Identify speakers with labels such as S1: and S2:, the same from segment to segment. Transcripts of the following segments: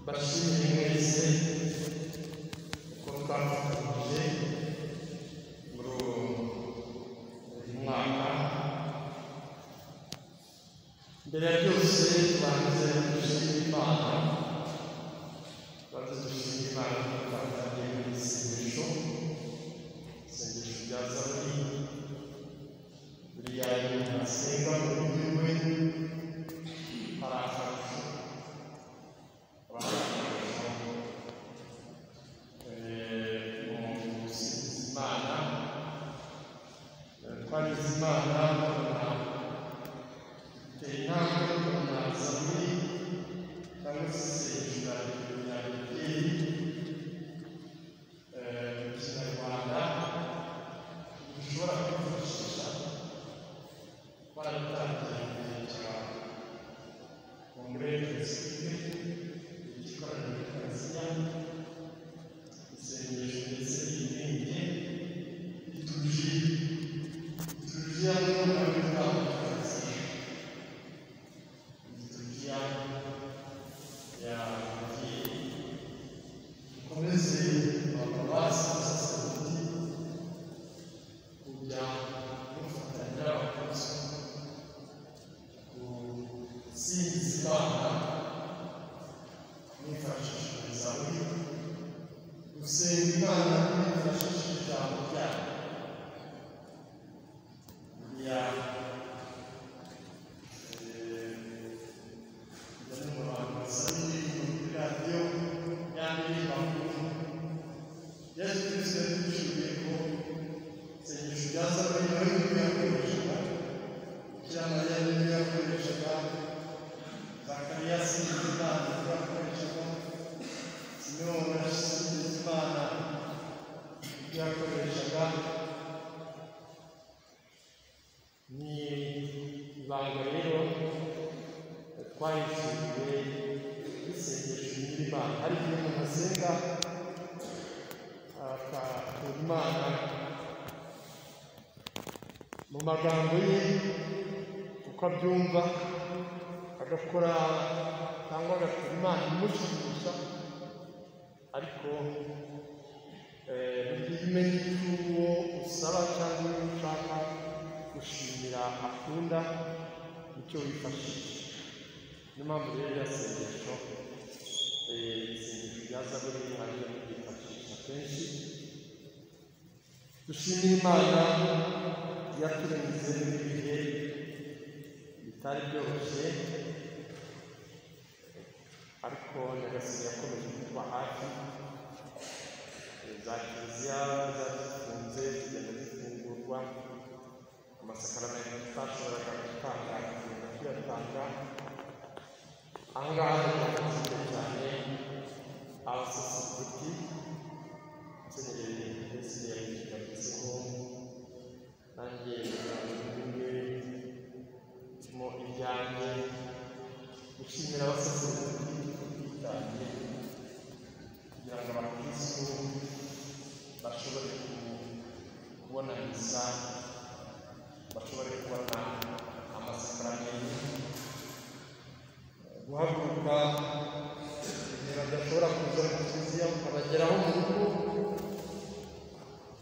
S1: Bashir Mwese uko twafatanyije muri uwo mwaka mbere ya byose tubanze dushimire imana tubanze dushimire imana kuko twatangiye mu isengesho isengesho rya zaburi buriya iyo asenga mu buryo bwe hari akarusho twarizimana babona iteye intambwe yo kubona zaburi cyangwa se isengesho rya rya beteli eh, mu kinyarwanda dushobora kwifashisha barabitangiye imbere cyane kongere jenoside igikorano kikaziya isengesho ndetse n'ibindi bituje bituje hano n'abitangaza bituje yagiye dukomeze ababasi n'abasaserodoti kujya dufatanya abakozi gusinzibana nifashishije zaburi gusenga imana nifashishije ijambo ryayo ya yesu kristo yatuciriye ko isengesho rya zaburi nawe niwe yakoreshaga bikira mariya niwe yakoreshaga zakariya sinzi imana niwe yakoreshaga simewona sinzi imana ibyo yakoreshaga ni ibanga rero twahishuriwe isengesho ry'imana hari igihe umuntu asenga akakura imana mu magambo ye uko abyumva agakora cyangwa agakora imana imushimisha ariko eh, ntibyiye umenye icyo uwo usaba cyangwa uwo ushaka gushimira akunda nicyo wifashisha niyo mpamvu rero iriya sengesho eh, isengesho rya zaburi hariyo kuryifashisha kenshi dushimire imana yaturenze ibihe bitari byoroshye ariko nyagasani yakomeje kuba hafi za kiliziya zazifunze zigenda zifungurwa amasakaramentu tutashoboraga gutanga tugenda tuyatanga aha ngaha turakazwe cyane abasosiyete musenyeri ndetse yabivuze ko nanjye nzabimwe mu ibyanjye gushimira abasaserdoti bitange kugira ngo abakristu bashobore kubona misa bashobore kubona amasakaramentu guhaguruka igihe badashobora kuza mu kiliziya bakabageraho mu rugo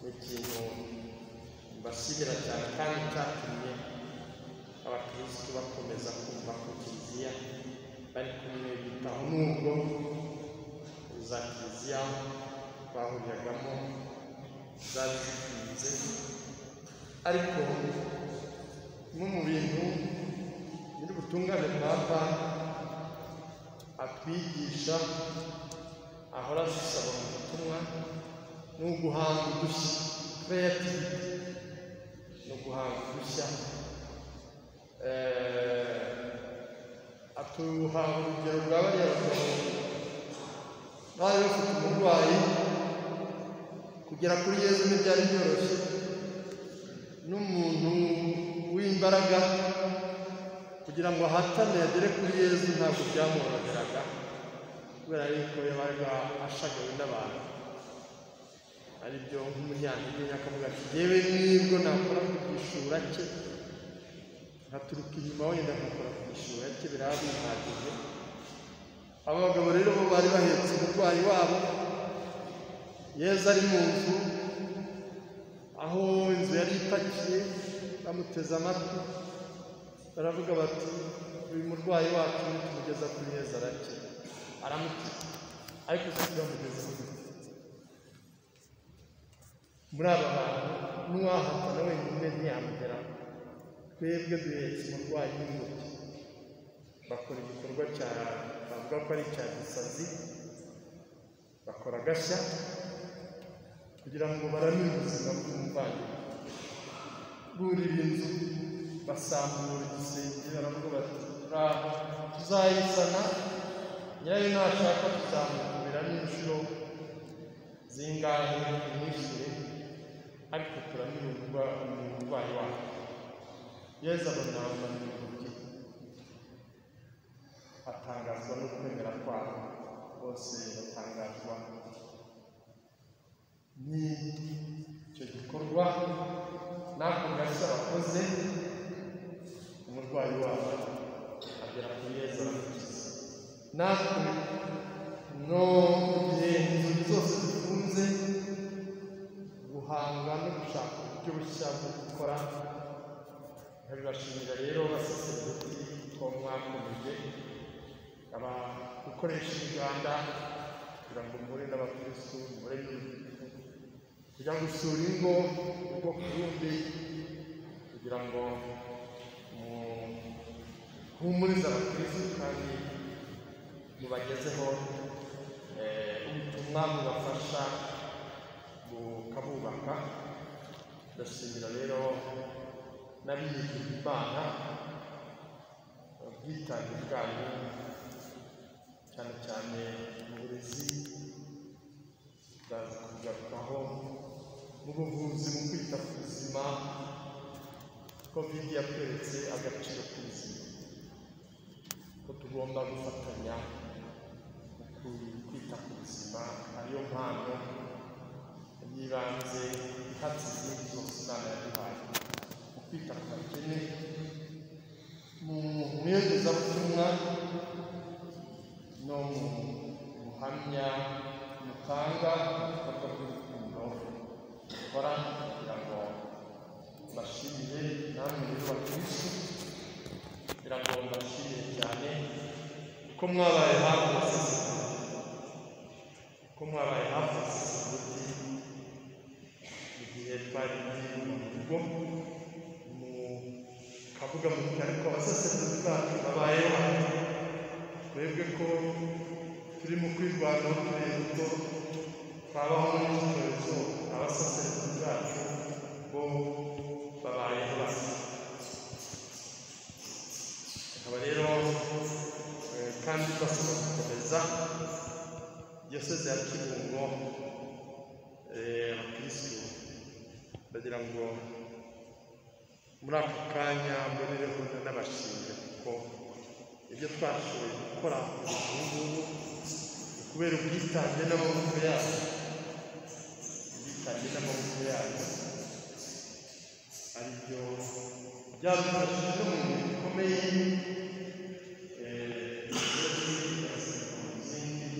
S1: ni ikintu mbashimira cyane kandi cyatumye abakirisitu bakomeza kumva ku kiliziya bari kumwe bitaho n'ubwo za kiliziya bahuriragamo zari zifunze ariko kimwe mu bintu nyiri butungane papa atwigisha ahora adusaba mu butumwa ni uguhanga udushya creativity no guhanga udushya atuha urugero rwa bariya bagabo bari bafite umurwayi kugera kuri yezu ntibyari byoroshye n'umuntu w'imbaraga kugira ngo ahatane agere kuri yezu ntabwo byamworoheraga kubera yuko yabaga ashagawe n'abantu aribyo nk'umunyantege akavuga ati yewe nibwo nakora ku gishura cye nkaturuka inyuma wenda nkakora ku gishura cye biraba bihagije abo bagabo rero bo bari bahetse umurwayi wabo yezu ari mu nzu aho inzu yari ipakiye bamuteze amatwi baravuga bati uyu murwayi wacu nitumugeza kuri yezu arakira aramukiza ariko si turamugeza kuri muri aba bantu n'uwahatana wenyine ntiyamugeraho twebwe duhetse umurwayi w'ingobyi bakora igikorwa cya bavuga ko ari icya gisazi bakora agashya kugira ngo baramire ubuzima bw'umuvandimwe burira inzu basambura igisenge baravuga bati "Raha, tuzayisana nyirayo nashaka tuzamukubira n'inshuro zingahe imwishyure ariko turamira umurwa- umurwayi wacu yezu abona abantu b'ingobyi atangazwa no kwemera kwabo bose batangazwa n'icyo gikorwa n'ako gashya bakoze umurwayi wabo agera ku meza aramukiza natwe no mu gihe inzozi zose zifunze guhanga no gushaka uburyo bushya bwo gukora nkabibashimira rero basesenguti ko mwakomeje aba gukoresha imiganda kugira ngo muhure n'abakristu muhure n'urubyiruko kujya gusura ingo uko ku rundi kugira ngo muhumurize abakristu kandi mubagezeho eh, ubutumwa bubafasha bukabubaka ndashimira rero n'abiyegurira imana ubwitange bwanyu cyane cyane mu burezi bwaza kugarukaho mu buvuzi mu kwita ku buzima kovidi yatweretse agaciro k'ubuzima ko tugomba gufatanya mu ku- kwita ku buzima ariyo mpano y'ibanze ihatse izindi zose imana yaduhaye mu kwita ku bakene mu iyogezabutumwa no mu buhamya mutanga mu bikorwa by'urukundo mukora kugira ngo mbashimire namwe rero bakirisi kugira ngo mbashimire cyane ko mwabaye hafi abasesenguti ko mwabaye hafi abasesenguti mu gihe twari mu rugo mukavuga muti ariko abasesenguti bacu babayeho hano twebwe ko turi mu kwirwanaho turi buto twabaho n'icyorezo abasaseredoti bacu bo babayeho basa akaba rero eh, kandi twasaba gukomeza diyoseze ya kibungo eh, abakirisitu ndagira ngo muri ako kanya mbonereho n'abashimire kuko ibyo twashoboye gukora ubu ngubu ni kubera ubwitange n'amaboko yabo ubwitange n'amaboko yabo ari byo byadufashije no mu bintu bikomeye eh, iyo twiga siporo zindi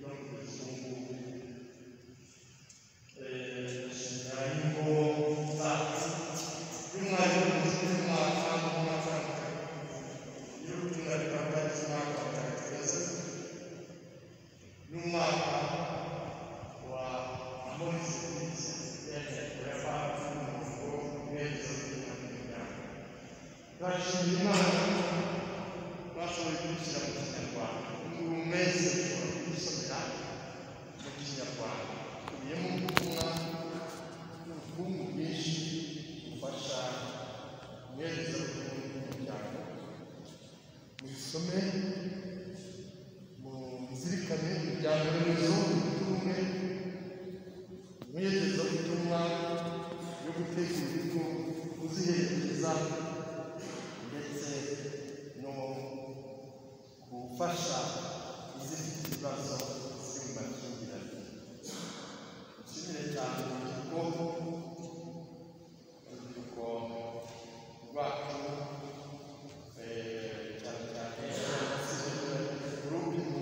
S1: no mu kuzungu ingo zacu y'umwarimu w'umuziki w'umwaka w'umwaka iyo umwarimu wambaye umwaka wa tagiteza n'umwaka wa amorisi turashimira imana bashoboye kubishyira mu kinyarwanda ubu mezi ushobora kubisomera mu kinyarwanda bikubiyemo ubutumwa n'ubukungu bwinshi bufasha umwezi w'umuryango mubisome muzirikane imiryango remezo ubumwe umwegeza ubutumwa yo gutegura urugo kuziherekeza ndetse no gufasha izindi ibibazo ziri mu makimbirane nshimire cyane urubyiruko urubyiruko rwacu eh, cyane cyane urubyiruko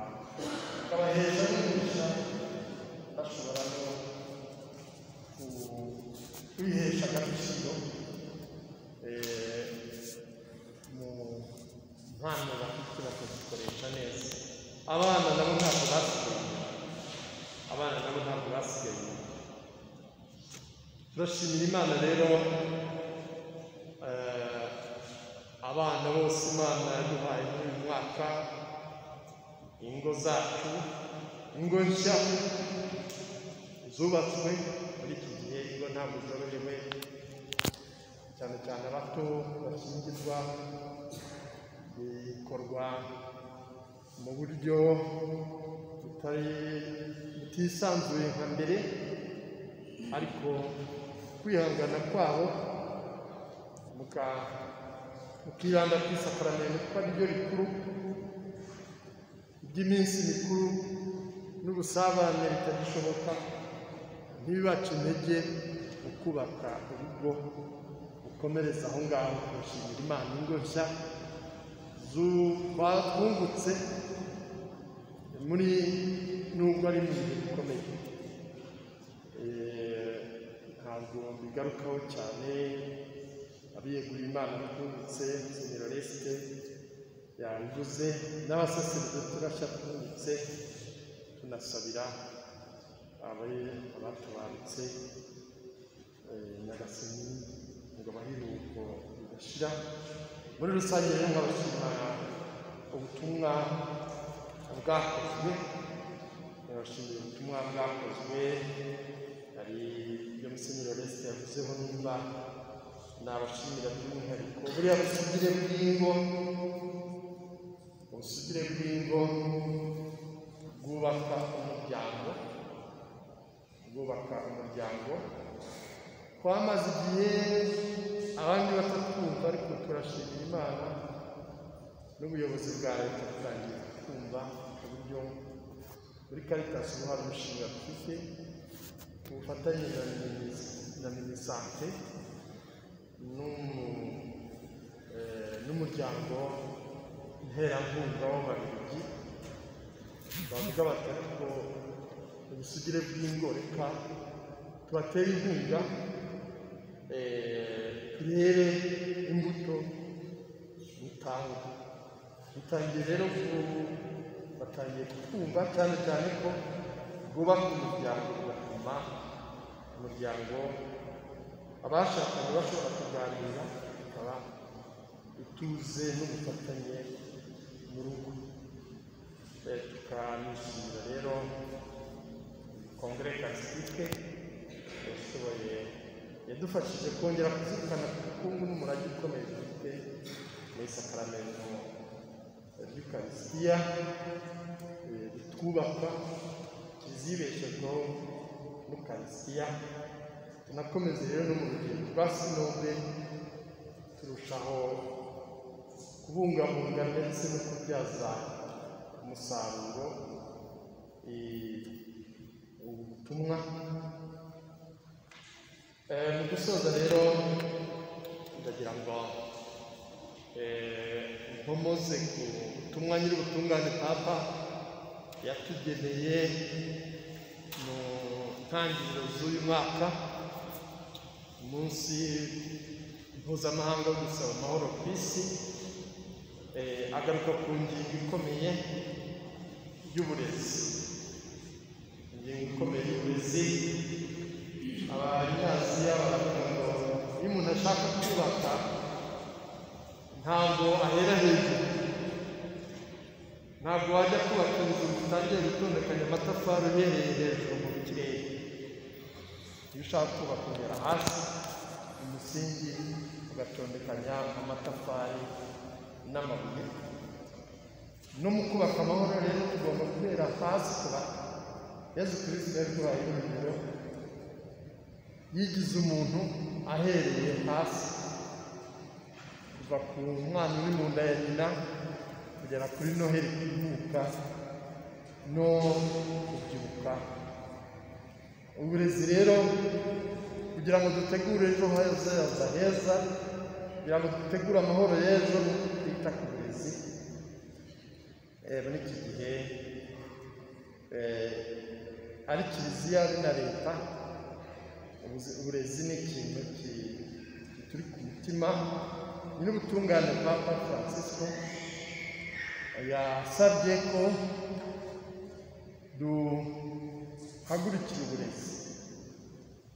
S1: gukomeza kwigisha bashobora no ku- kwihesha agaciro eh, mu mpano bafite bakazikoresha neza abana nabo ntabwo basigaye inyuma. abana nabo ntabwo basigaye inyuma. turashimira imana rero eh, abana bose imana yaduhaye muri uyu mwaka ingo zacu ingo nshya zubatswe muri iki gihe ingo ntabwo zorohewe cyane cyane abato bakingirwa bikorwa mu buryo butari butisanzuye nka mbere ariko kwihangana kwabo muka- mukibanda ku isakaramentu kuko ari ryo rikuru iby'iminsi mikuru n'ubusabane bitagishoboka ntibibace intege mu kubaka urugo ukomereza aho ngaho kubashimira imana ingo nshya zu- twungutse muri nubwo ari mu bihe bikomeye Eh, ntabwo mbigarukaho cyane abiyeguriye imana twungutse musenyeri resite yabivuze n'abasaseridoti bashya twungutse tunasabira abari abatabarutse eh, nyagasani ngo abahiruko bidashira muri rusange rero nkabashima ubutumwa bwakozwe nabashimiye ubutumwa bwakozwe hari ibyo musenyeri oreste yavuzeho nimba nabashimira by'umwihariko buriya busugire bw'ingo ubusugire bw'ingo bwubaka umuryango bwubaka umuryango twamaze igihe abandi batatwumva ariko turashimira imana n'ubuyobozi bwa leta butangiye kumva uburyo muri karitasi ubu hari umushinga dufite ku bufatanye na minis- na minisante n'umu- eh, n'umuryango nterankunga w'ababiligi bavuga bati ariko ubusugire bw'ingo reka tubatere inkunga eh, turebe imbuto butanga dutangiye rero ku- batangiye kukumva cyane cyane ko bwubaka umuryango bigatuma umuryango abashakanye bashobora kuganira ikaba ituze n'ubufatanye mu rugo Eh, tukanishimira rero kongere kasitike yashoboye yadufashije kongera kuzirikana ku bukungu n'umurage ukomeye dufite mu isakaramentu ry'ukarisitiya eh, ritwubaka rizibeshezwaho n'ukarisitiya tunakomeze rero no mu rugendo rwa sinode turushaho kubungabunga ndetse no kubyaza umusaruro eh, ubu butumwa Eh, mu gusoza rero ndagira ngo Eh, nkomoze ku butumwa nyir'ubutungane papa yatugeneye mu ntangiriro z'uyu mwaka umunsi mpuzamahanga wo gusaba amahoro ku isi Eh, agaruka ku ngingo ikomeye y'uburezi ingingo ikomeye y'uburezi abanyaziya baravuga ngo iyo umuntu ashaka kubaka ntabwo ahera hejuru ntabwo wajya kubaka inzu ngo utangire gutondekanya amatafari uhereye hejuru mu kirere iyo ushaka kubaka ugera hasi umusingi ugatondekanya amatafari n'amabuye no mu kubaka amahoro rero tugomba guhera hasi kubaka yezu kirisita yaduhaye urugero yigize umuntu ahereye hasi kuva ku mwana uri mu nda ya nyina kugera kuri noheli kwibuka no kubyibuka uburezi rero kugira ngo dutegure ejo hazaza heza kugira ngo dutegure amahoro y'ejo ni uko twita ku burezi Eh, muri iki gihe eh, ari kiliziya ari na leta ubuzi- uburezi ni ikintu ki- turi ku mutima ni n'ubutungane papa francisco yasabye ko duhagurukira uburezi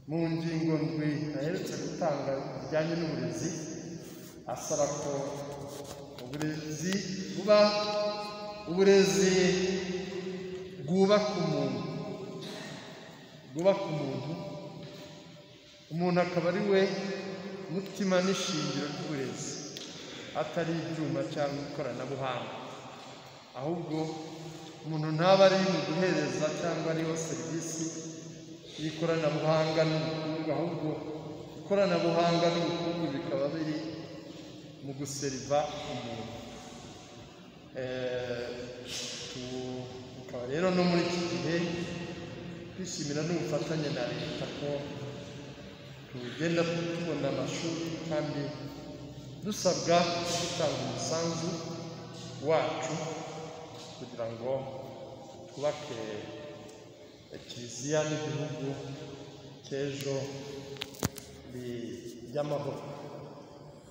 S1: mu ngingo ndwi aherutse gutanga bijyanye n'uburezi asaba ko uburezi buba uburezi bwubaka umuntu bwubaka umuntu umuntu akaba ari we mutima n'ishingiro ry'uburezi atari ibyuma cyangwa ikoranabuhanga ahubwo umuntu ntaba ari mu guhereza cyangwa ariho serivisi y'ikoranabuhanga n'ubukungu ahubwo ikoranabuhanga n'ubukungu bikaba biri mu guseriva umuntu Eh, tu- tukaba rero no muri iki gihe twishimira n'ubufatanye na leta ko tugenda tubona amashuri kandi dusabwa gutanga umusanzu wacu kugira ngo twubake kiliziya n'igihugu cy'ejo bi- by'amahoro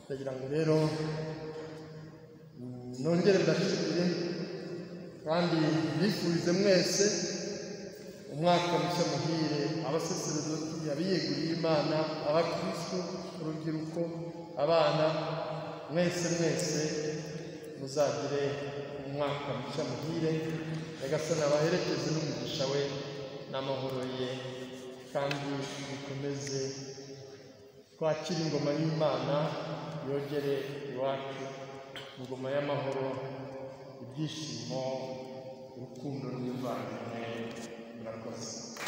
S1: ndagira ngo rero mm, nongere ndashimire kandi mbifurize mwese umwaka mushya muhire abasaseredoti abiyeguriye imana abakristu urubyiruko abana mwese mwese muzagire umwaka mushya muhire nyagasani abaherekeze n'umugisha we n'amahoro ye kandi bikomeze twakira ingoma y'imana yogere iwacu ingoma y'amahoro ibyishimo urukundo n'imvano murakoze